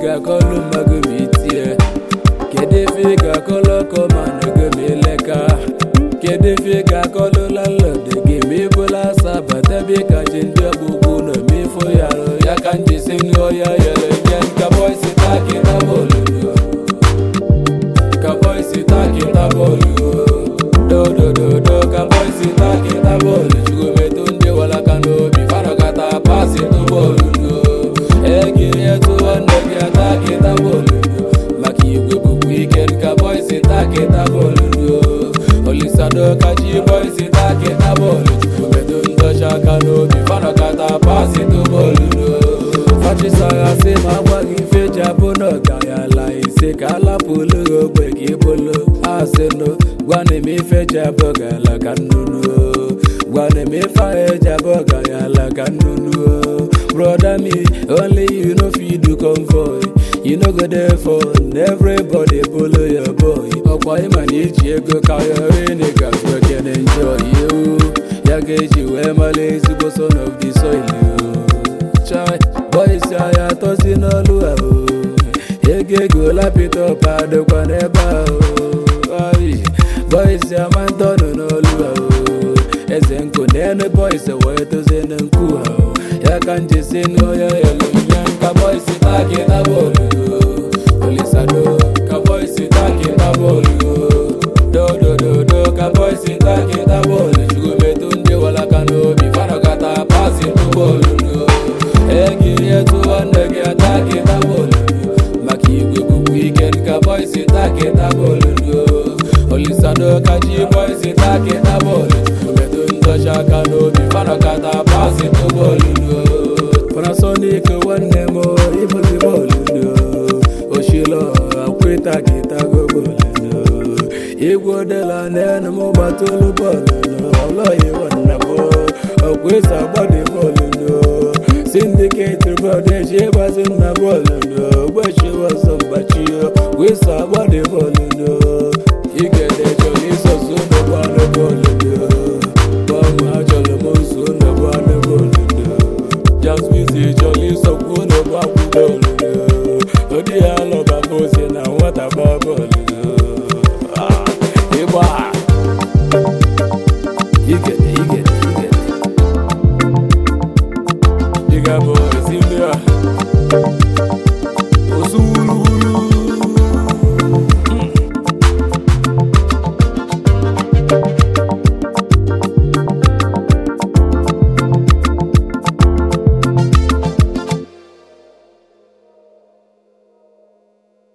ga-akọlụ mmago ma itie kedu ife ị ga-akọlụ ọkọ ma nọgo ma ileka kedu ife ị ga-akọlụ landlord gị ma ịbụla asa bata be ka ji ndị ọgbụgbụ nọ ma ifo ya rụ ya ka njisi ṅụọ ya yere nye nka boisi takịta bọọlụ ka boisi takịta bọọlụ dodododo ka boisi takịta bọọlụ chugometo ndị walaka n'obi fanọkata pasi tụ bọọlụ egiri etu nwanne gị atakịta bọọlụ maka igwe bụkwa ike nka boisi takịta bọọlụ olisado kachi boisi takịta bọọlụ chugometo ndọcha aka n'obi fanọkata pasi tụ bọọlụ fachisagha sị ma agwaghị ife ji abụ n'ọgayala ise ka alapụlụ gị ogbe ka ịbụlụ asịnụ gwana m ife ji abụ gala ka nnụnụ gwana m ife ahụ eji abụ gayala ka nnụnụ broda me only you no fit do convoy you no go there for everybody bolo your boy ọkwa ịma na iji ego karịrị nịga can enjoy you ya ga-eji wee mara ezigbo son of the soil chai boys ya atọzi n'ọlụ ahụ ego ego lapitọp adịkwa n'ebe ahụ ai boys ama ntọnụ n'ọlụ ahụ eze nkụ n'enu boys wee dozie na nkụ ahụ ya ka njisi n'onye elu nye nka boys takịta bọọlụ olisado ka boys takịta bọọlụ dodododo ka boys takịta bọọlụ chugometu ndị walaka n'obi fanọkata pasi tụ bọọlụ egiri etu nwanne gị atakịta bọọlụ maka igwe bụkwa ike nka boisi takịta bọọlụ olisado kachi boisi takịta bọọlụ omedo ndọcha aka n'obi fanọkata pasi tụ bọọlụ panasonic nwanne m ịbụzi bọọlụ oshilo akweta gịtago bọọlụ igwe odela n'enu m gbatụlụ bọọlụ ọlọghị nwanne m ọkwesa gbadị bọọlụ syndicate bọọlụ eji ịgbazi nna bọọlụ ogbechiwa ọzọ mgbachio wesa gbadị bọọlụ igede chọrọ isoso n'ụgbọ anụ bọọlụ bọọmụ achọrọ m nso n'ụgbọ anụ bọọlụ jasmizi chọrọ isokwu n'ụgbọ akwụ bọọlụ odi ya alọba bosi na nwata gba bọọlụ